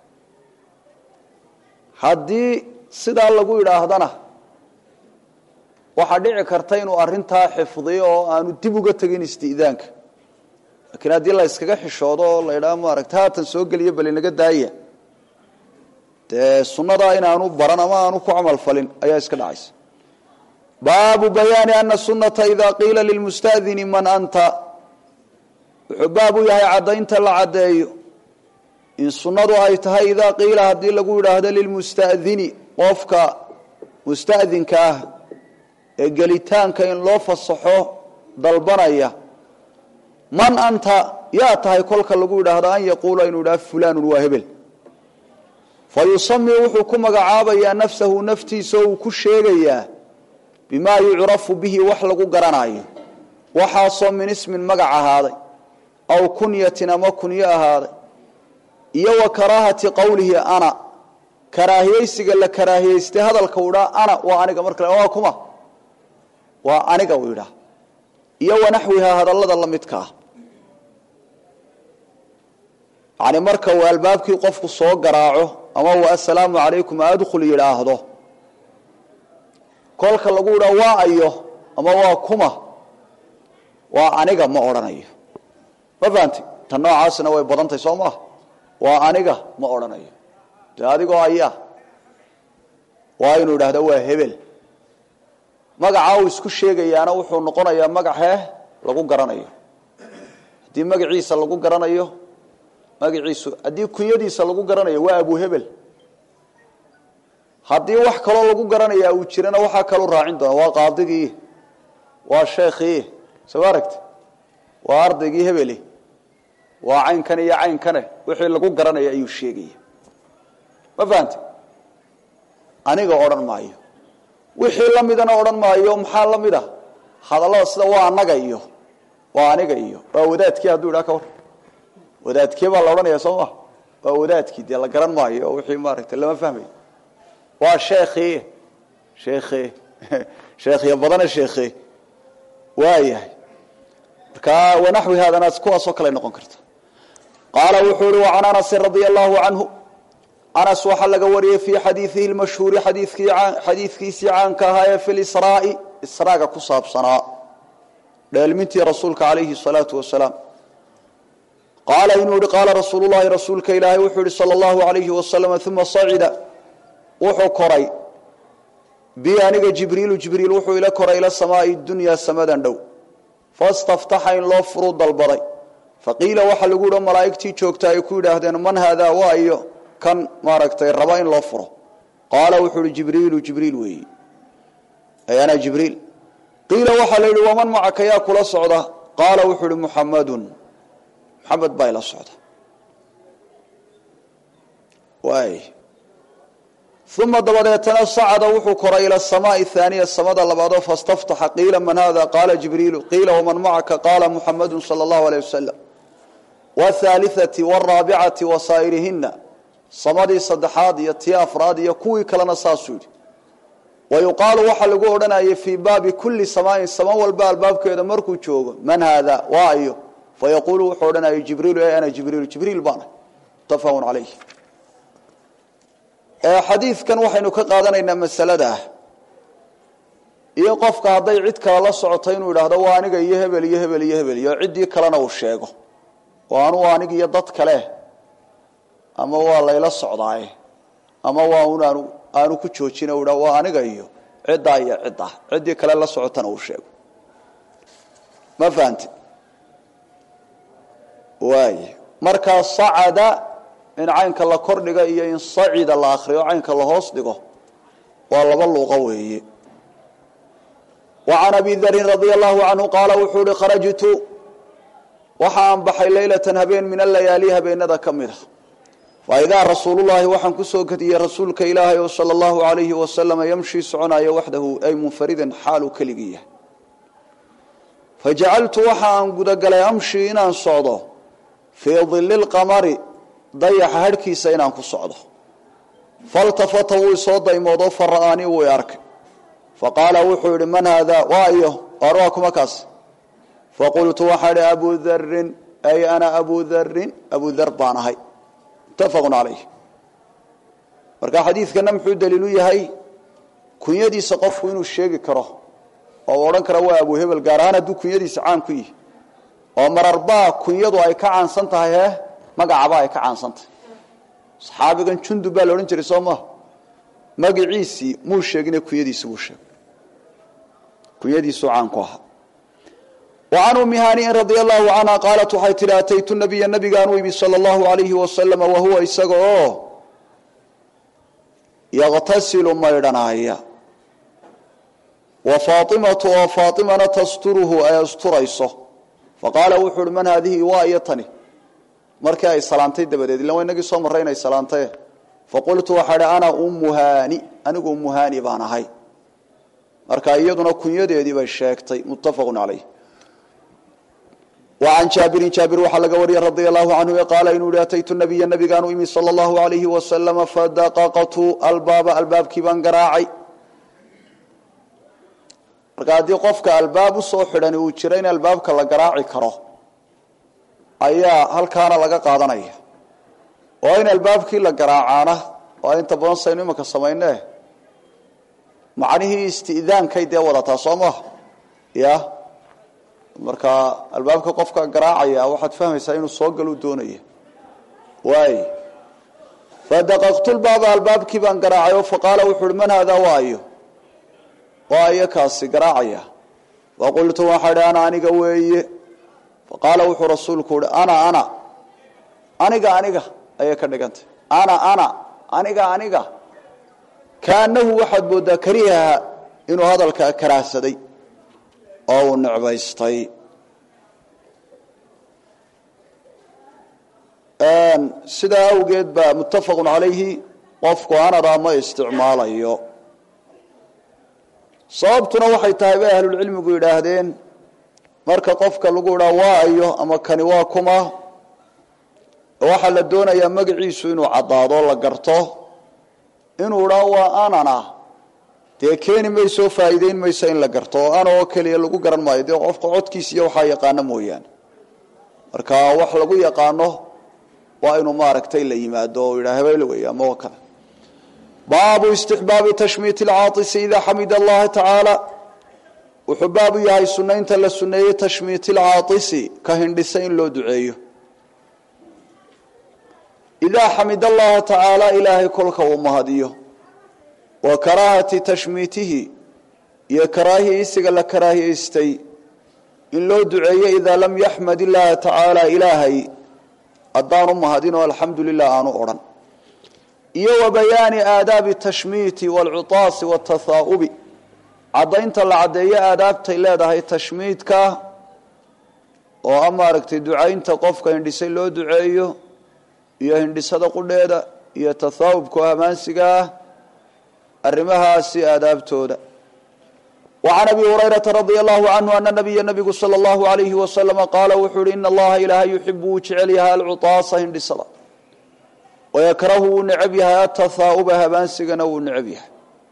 haddii sidaa lagu yidhaahdana waxaa dhici karta inuu arintaa xifdiyo oo aanu dib uga tegin isti'daanka laakiin haddii la yskaga xishoodo oo la yidhaha maaragta haatan soo geliyo bal inaga daaya dee sunnadaa inaanu baran ama aanu ku camal falin ayaa iska dhacaysa baabu bayaani ana sunata ida qiila lilmustadini man anta wuxuu baab u yahay caddaynta la caddeeyo in sunnadu ay tahay idaa qiila haddii lagu yidhaahdo lilmusta'dini qofka musta'dinka ah ee gelitaanka in loo fasaxo dalbanaya man anta yaa tahay kolka lagu yidhaahdo an yaquula inuu yidhahdo fulanun waa hebel fa yusami wuxuu ku magacaabayaa nafsahu naftiisa oo uu ku sheegayaa bimaa yucrafu bihi wax lagu garanayo waxaasoo min ismin magac ahaaday aw kunyatin ama kunyo ahaaday iyo wa karaahati qowlihi ana karaahiyeysiga la karaahiyeystay hadalka uu idhaa ana waa aniga marka waa kuma waa aniga uu idhaa iyo wanaxwihaa hadallada la midka ah yani marka uu albaabkii qofku soo garaaco ama uu assalaamu calaykum adkhul yidhaahdo kolka lagu idhaa waa ayo ama waa kuma waa aniga ma odhanayo ma fahamti tan noocaasina way badantahy soo maah waa aniga ma odhanayo dee adigoo ayaa waa inuu idhaahdo waa hebel magacaa uu isku sheegayaana wuxuu noqonayaa magacee lagu garanayo haddii magaciisa lagu garanayo magaciisu haddii kunyadiisa lagu garanayo waa abu hebel haddii wax kaloo lagu garanayaa uu jirana waxaa kaloo raacin doona waa qaadigii waa sheekhii soo ma aragti waa ardaygii hebeli waa caynkan iyo caynkane wixii lagu garanaya ayuu sheegaya ma fahamti aniga odhan maayo wixii la midana odhan maayo maxaa la mid a hadallada sida waa anaga iyo waa aniga iyo waa wadaadkii hadduu idhaa ka war wadaadkee baa la odhanaya soo ma waa wadaadkii dee la garan maayo oo wixii maaragtay lama fahmayo waa sheekhii sheekhe sheekhiya badane sheekhe waayahay markaa wanaxwi haadana kuwaasoo kale noqon karta qaala wuxuu ihi wacan anasin radia allahu canhu anas waxaa laga wariyey fii xadiidihi lmashhuuri xadiidkiisii caanka ahaa ee fi lisraai israaga ku saabsanaa dheelmintii rasuulka calayhi salaatu wasalaam qaala inuu yihi qaala rasuulu llahi rasuulka ilaahay wuxuu yihi sala allahu alayhi wasalam uma sacida wuxuu koray bi aniga jibriilu jibriil wuxuu ila koray ila samaai dunyaa samadan dhow fastaftaxa in loo furuu dalbaday faqiila waxaa lagu yihi malaa'igtii joogta ay ku yidhaahdeen man haadaa waa iyo kan maaragtay raba in loo furo qaala wuxuu ihi jibriilu jibriil weeyi ay ana jibriil qiila waxaa la yidhi waman macaka yaa kula socda qaala wuxuu ihi muxamadun muxamed baa ila socda waay uma dabadeetana sacada wuxuu koray ila asamaai aaniya samada labaadoo fastaftaxa qiila man hada qaala jibriilu qiila waman macaka qaala muxamadu sala allahu aleyh wasalam whaaliati waraabicati wasaa'irihina samadii saddexaad iyo tii afraad iyo kuwii kalena saasuu yidhi wayuqaalu waxaa lagu odhanayay fii baabi kulli samaain sama walba albaabkeeda markuu joogo man haada waa iyo fayaquulu wuxuu odhanayay jibriilu e ana jibriilu jibriil baana mutafaqun calayh xadiidkan waxaynu ka qaadanaynaa masalada ah iyo qofka hadday cid kale la socoto inuu idhaahdo waa aniga iyo hebel iyo hebel iyo hebel iyo ciddii kalena uu sheego oo anuu anig iyo dad kale ama waa layla socdaaye ama waa un aanu aanu ku joojin u dha waa aniga iyo ciddaa iyo ciddaa ciddii kale la socotana uu sheego ma fahamti waay markaa sacada in caynka la kordhiga iyo in sacida la akriyo caynka la hoos dhigo waa laba luuqo weeye wa can abi darin radia allahu canhu qaala wuxuu uhi kharajtu waxa aan baxay leylatan habeen min alayaali habeenada ka mid a faidaa rasuulullahi waxaan kusoo gediyey rasuulka ilaahay oo sala allahu alayhi wasalama yamshii soconaya waxdahu ay munfaridan xaaluu keligii yahay fajacaltu waxa aan gudagalay amshii inaan socdo fii dili lqamari dayaxa harhkiisa inaan ku socdo faltafata wuu isoo daymoodo fara'aanii wuu i arkay faqaala wuxuu yihi man haada waa iyo or waa kuma kaas faqultu waxaa idhi abu darin ay ana abu darin abu dar baan ahay muttafaqun calayh marka xadiidkana muxuu daliilu yahay kunyadiisa qofku inuu sheegi karo oo u odhan kara waa abu hebel gaar ahaan hadduu kunyadiisa caan ku yihi oo mararbaa kunyadu ay ka caansan tahay he magacaba ay ka caansan tahay saxaabigan jundub baa la odhan jiray soo maha magaciisii muu sheegine kunyadiisi buu sheegay kunyadiisuu caan ku ahaa وعن أم هانئ رضي الله عنها قالت waxay tihi أتyت النبي نبgaan u imi slى الله عليه وسلم وهuوa isaga oo يغتasiل maydhanaya وفاطمة oo فاطمana تsturhu ay asturayso faqاala wuxuu uhi mن hadihi waa iyo tani markii ay salaantay dabadeed illa inagii soo maray inay salaantay faqultu waxaa hi أna umu hani anigu umu hani baan ahay marka iyaduna kunyadeedii bay sheegtay متafق عaليه وعن jaabirin jaabir waxaa laga wariyey radia allahu canhu qaala inuu yihi ataytu nabiya nabigaan u imi sala allahu alayhi wasalama fadaqaqtu albaaba albaabkii baan garaacay marka haddii qofka albaab usoo xidhani uu jiro in albaabka la garaaci karo ayaa halkaana laga qaadanaya oo in albaabkii la garaacaana waa inta badan saynu imanka samayne macnihii istidaankay dee wadataa soo maha ya marka albaabka qofka garaacaya waxaad fahmaysaa inuu soo galuu doonaya waay fadaqaqtulbaaba albaabkii baan garaacay oo faqaala wuxu uhi man haadaa waayo waayo kaasi garaacaya faqultu waxaa idhi ana aniga weeye faqaala wuxuu rasuulku uhi ana ana aniga aniga ayay ka dhigantay ana ana aniga aniga kaanahu waxaad moodaa karihaha inuu hadalka karaahsaday oo uu necbaystay sidaa awgeed baa muttafaqun calayhi qofku anadaa ma isticmaalayo sababtuna waxay tahay bay ahlulcilmigu yidhaahdeen marka qofka lagu idhaa waayo ama kani waa kuma waxaa la doonayaa magaciisu inuu caddaado la garto inuu idhaa waa anana dee keeni mayso faa'iideyn mayso in la garto oo ana oo keliya lagu garan maayo dee qofka codkiisa iyo waxaa yaqaano mooyaane marka wax lagu yaqaano waa inuu maaragtay la yimaado oo yidhaa hebel wey ama oo kale baabu istixbaabi tashmiit alcaatisi idaa xamida allaha tacaala wuxuu baabu yahay sunaynta la suneeyey tashmiit alcaatisi ka hindhisa in loo duceeyo idaa xamid allaha tacaala ilaahay kolka uu mahadiyo wa karaahati tashmiitihi iyo karaahiyeysiga la karaahiyeystay in loo duceeyo idaa lam yaxmad illaaha tacaala ilaahay haddaanu mahadin oo alxamdu lilah aanu odhan iyo wa bayaani aadaabi tashmiiti waalcutaasi waatahaa'ubi caddaynta la caddeeyo aadaabtay leedahay tashmiidka oo a maaragtay ducaynta qofka hindhisay loo duceeyo iyo hindhisada qudheeda iyo tahaa'ubka oo hamaansiga ah arrimahaasi aadaabtooda وعن أبي هريرة رضي الله عنه أن النبي نبgu صلى الله عليه وسلم قال wuxuu hi إن الlaha ilaahay يحib wuu jecel yahay alcuطاasa hindhisada ويkrahu wuu necb yahay aلتaثاؤba habaansigana wuu necb yahay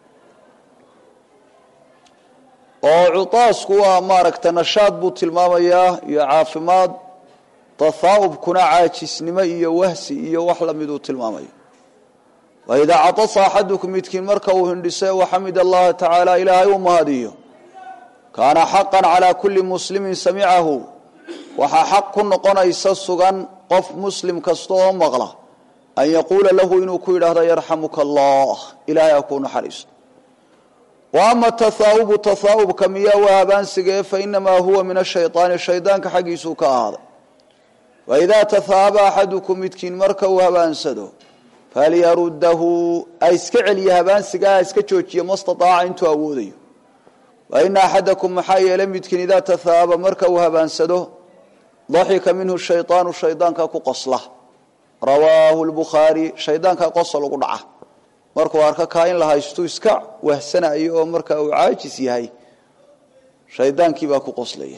oo cuطaasku waa maaragta nashaad buu tilmaamayaa iyo caafimaad tahaa'ubkuna caajisnimo iyo wahsi iyo wax lamiduu tilmaamaya waidaa caطasa axadukum midkiin marka uu hindhisay waxamid allaha tacaala ilaahay u mahadiyo kaana xaqa calaa kuli muslimin samicahu waxaa xaq ku noqonaysa sugan qof muslim kasta oo maqla an yaquula lahu inuu ku yidhaahdo yarxamuka allah ilahay ha kuu naxariisto wa ama tahaa'ubu tahaa'ubka miyaa waa habaansigee fainamaa huwa min ashayطaani shaydaanka xaggiisuu ka ahaaday waidaa tahaaba axadukum midkiin marka uu habaansado falyarudahu ha iska celiya habaansigaa ha iska joojiya mastaaaca intuu awoodayo wa ina axadakum maxaa yeelay midkiin idaa tahaaba marka uu habaansado daxika minhu shayطaanu shaydaanka ku qosla rawaahu lbukhaari shaydaanka qosol ugu dhaca markuu arko kaa in la haystu iska wahsanayo oo marka uu caajis yahay shaydaankiibaa ku qoslaya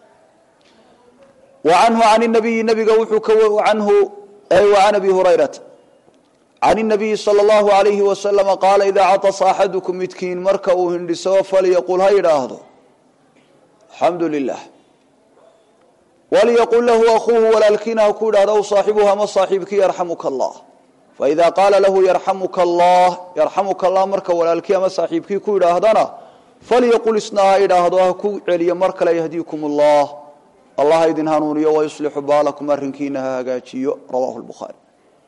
wa canhu can nabiyi nabiga wuxuu ka anhu an abi hurayrata can الnabiyi slى اllahu عalayhi waslama qaala idaa caطasa axadukum midkiin marka uu hindhiso falyaqul ha yidhaahdo alxamdu lilah walyaqul lahu akuuhu walaalkiina ha ku yidhahdo aw saaxibuhu ama saaxiibkii yarxamuka allah faida qaala lahu yarxamuka allah yarxamuka allah marka walaalkii ama saaxiibkii ku yidhaahdana falyaqul isna ha yidhaahdo ha ku celiyo mar kale yahdiikum allah allah ha idin hanuuniyo wayuslixu baalakum arrinkiina ha hagaajiyo rawahu lbukhaari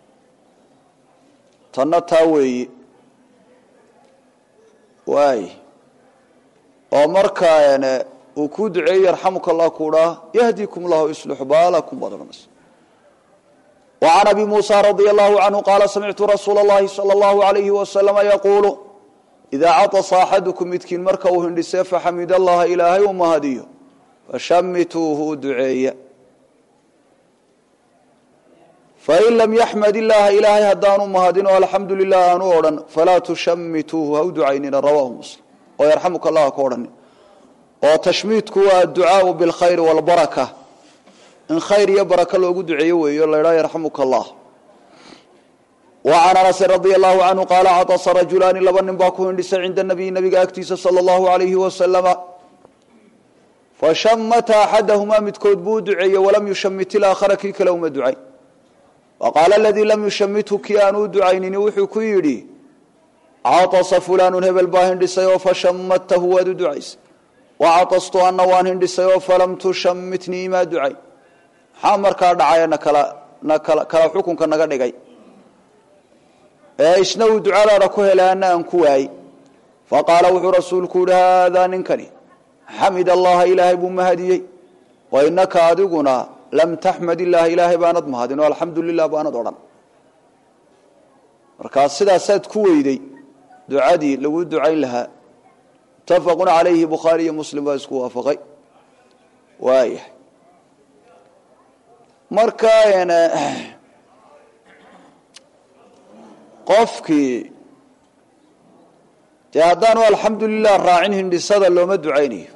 tanna taa weeye waay oo markaa uu kuu duceeyey yarxamuka allah kuudhaa yahdikum llahu yuslixu baalakum baad odhanaysa wa can abi muusa radia allahu canhu qaala samictu rasuula اllahi salى اllahu alayhi wasalama yaquulu idaa caطasa axadukum midkiin marka uu hindhisee faxamid allaha ilaahay u mahadiyo fashamituuhu u duceeya fain lam yaxmad illaaha ilaahay haddaanu mahadinoo alxamdu lilah aanu odhan falaa tushamituuhu ha u ducaynina rawaahu muslim oo yarxamuka allah ha ka odhanin oo tashmiidku waa adducaau bilkhayri walbaraka in khayr iyo baraka loogu duceeyo weeyo la ydhaha yarxamuka allah wa can anasin radia allahu canhu qaala caطasa rajulaani laba nin baa ku hindhisay cinda nabiyi nabiga agtiisa sala allahu alayhi wasalama fashamata axadahumaa midkood buu u duceeyey walam yushamit ilaakhara kii kale uma ducayn waqaala aladii lam yushamithu kii aanu u ducaynini wuxuu ku yidhi caطasa fulaanu hebel baa hindhisay oo fashamadtahu waad u ducaysay wacaطastu ana waan hindhisay oo falam tushamitnii imaa ducayn maxaa markaa dhacaya nakala nakala kala xukunka naga dhigay ee isna uu ducadaada ku helay ana aan ku waayey faqaala wuxuu rasuulku yihi haadaa ninkani xamid allaha ilaahay buu mahadiyey wa inaka adiguna lam taxmad illaaha ilaahay baanad mahadin oo alxamdu lilah baanad odhan markaa sidaasaad ku weyday ducadii lagu ducayn lahaa mutafaqun calayhi bukhaari iyo muslim baa isku waafaqay waayahay marka qofkii dee haddaanu alxamdu lilah raacin hindhisada looma ducaynayo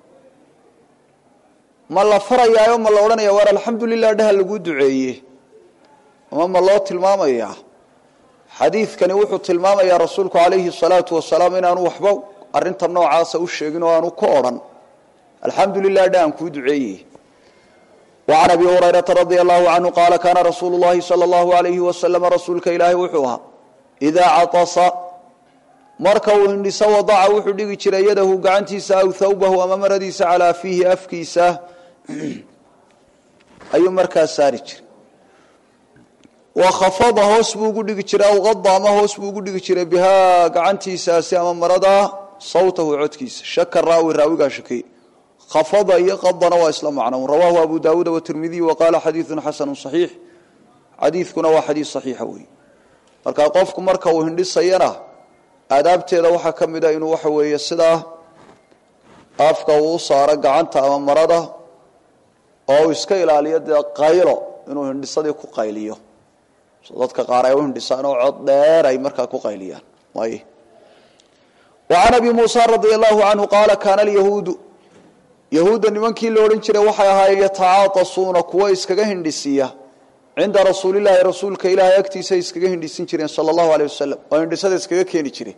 ma la farayaayo ma la odhanaya waar alxamdu lilah dhaha lagu duceeye ama ma loo tilmaamayaa xadiidkani wuxuu tilmaamayaa rasuulku calayhi salaatu wasalaam inaanu waxba arinta noocaasa u sheegin oo aanu ka odhan alxamdu lilah dhahan kuu duceeye wacan abi hurayrata radia allahu canhu qaala kaana rasuulu llahi sala allahu alayhi wasalama rasuulka ilaahay wuxuu ahaa idaa caطasa marka uu hindhiso wadaca wuxuu dhigi jiray yadahu gacantiisa aw thawbahu ama maradiisa calaa fiihi afkiisa ayuu markaa saari jiray wa khafada hoos buu ugu dhigi jiray aw qada ama hoos buu ugu dhigi jiray bihaa gacantiisaasi ama maradaa sawtahu codkiisa shaka raawi raawigaa shakey khafada iyo qadana waa isla macno rawaahu abu daawuuda watirmidiy wa qaala xadiidun xasanu saxiix xadiidkuna waa xadiis saxiixa weeye marka qofku marka uu hindhisayana aadaabteeda waxaa ka mid a inuu waxa weeye sidaa afka uu u saaro gacanta ama marada oo uu iska ilaaliyo dee qaylo inuu hindhisadii ku qayliyo so dadka qaar ay u hindhisaan oo cod dheer ay markaa ku qayliyaan way wacan abi muusa radia allahu canhu qaala kaana alyahuudu yahuudda nimankii la odhan jiray waxay ahaayeen yatacaatasuuna kuwa iskaga hindhisiya cinda rasuulilaahi rasuulka ilaahay agtiisa ay iskaga hindhisin jireen sala allahu aleyh wasalam oo hindhisada iskaga keeni jireen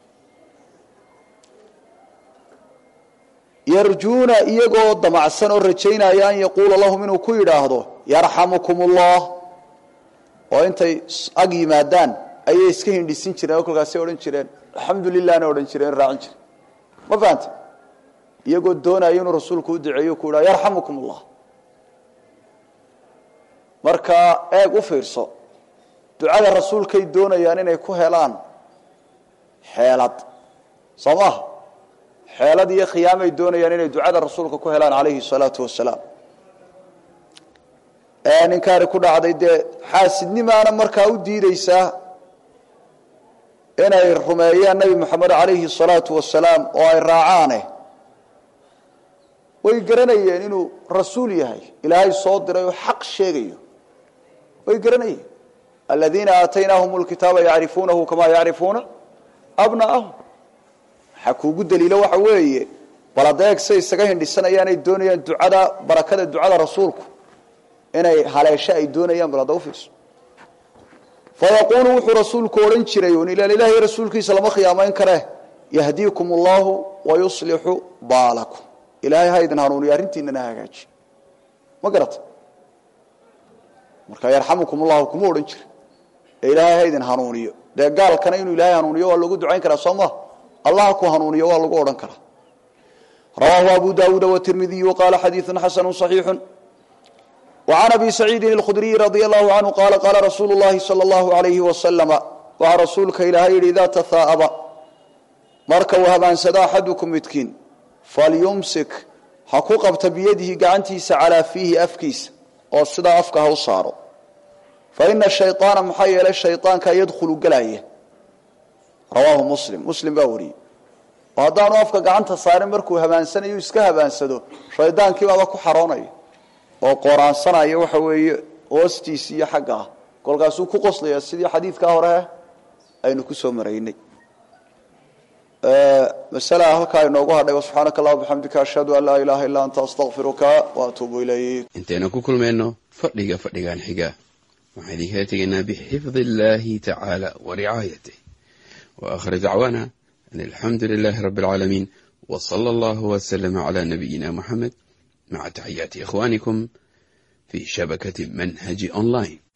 yarjuuna iyagoo damacsan oo rajaynaya an yaquula lahum inuu ku yidhaahdo yarxamukum ullah oo intay ag yimaadaan ayay iska hindhisin jireen oo kolkaasay odhan jireen alxamdu lilahna odhan jireen raacin jire ma fahanta iyagoo doonaya inuu rasuulku u duceeyo ku yidhahdo yarxamukum ullah marka eeg u fiirso ducada rasuulkay doonayaan inay ku helaan xeelad soo maha xeelad iyo khiyaamay doonayaan inay ducada rasuulka ku helaan calayhi salaatu wasalaam ninkaani ku dhacday dee xaasidnimaana markaa u diideysaa inay rumeeyaan nebi moxamed calayhi salaatu wasalaam oo ay raacaane way garanayeen inuu rasuul yahay ilaahay soo diray oo xaq sheegayo way garanayeen aladiina aataynaahum lkitaaba yacrifuunahu kamaa yacrifuuna abna'ahum waxaa kuugu daliilo waxa weeye bal adeeg say isaga hindhisanayaan ay doonayaan ducada barakada ducada rasuulku inay haleesho ay doonayaan bal hadda ufiirso fayaquulu wuxuu rasuulku odhan jiray un ilaan ilahay rasuulkiisa lama khiyaamayn karee yahdiikum allahu wayuslixu baalakum ilaahay ha idin hanuuniyo arrintiinana hagaaji ma garata marka yarxamukum ullahu kuma odhan jira ee ilaahay ha idin hanuuniyo dee gaalkana inuu ilaahay hanuuniyo waa loogu ducayn karaa soo ma allah ku hanuuniyo waa lagu odhan karaa rawaahu abu daawuuda watirmidiyu qaala xadiidu xasanu صaxiixu wacan abi saciidin اlkhudriyi radia allahu canhu qaala qaala rasuulu llahi salى اllahu alayhi wasalama waxaa rasuulka ilaahay yidhi idaa tahaa'aba marka uu habaansado axadukum midkiin falyumsik ha ku qabta biyadihi gacantiisa calaa fiihi afkiisa oo sidaa afka ha u saaro fa ina shayطaana maxaa yeelay shayطaanka yadkhulu gelaya rawaahu muslim muslim baa wariyey oo haddaanu afka gacanta saarin markuu habaansanayo iska habaansado shaydaankii baaba ku xaroonaya oo qoraansanaya waxa weeye hoostiisi iyo xagga ah kolkaasuu ku qoslaya sidii xadiidkaa hore aynu ku soo maraynay masalaa halkaa inoogu hadhay subxaanaka allah bixamdika ashhadu an laa ilaaha illaa anta astaqfiruka waatuubu ilayk intaynu ku kulmayno fadhiga fadhigan xiga waxaan idinkaga tegaynaa bixifdi illaahi tacaala wa ricaayatih wa aakhir dacwaana an alxamdu lilaahi rabbi alcaalamiin wa sala allahu waslama calaa nabiyina muxamed maca taxiyaati ikhwaanikum fii shabakati manhaji online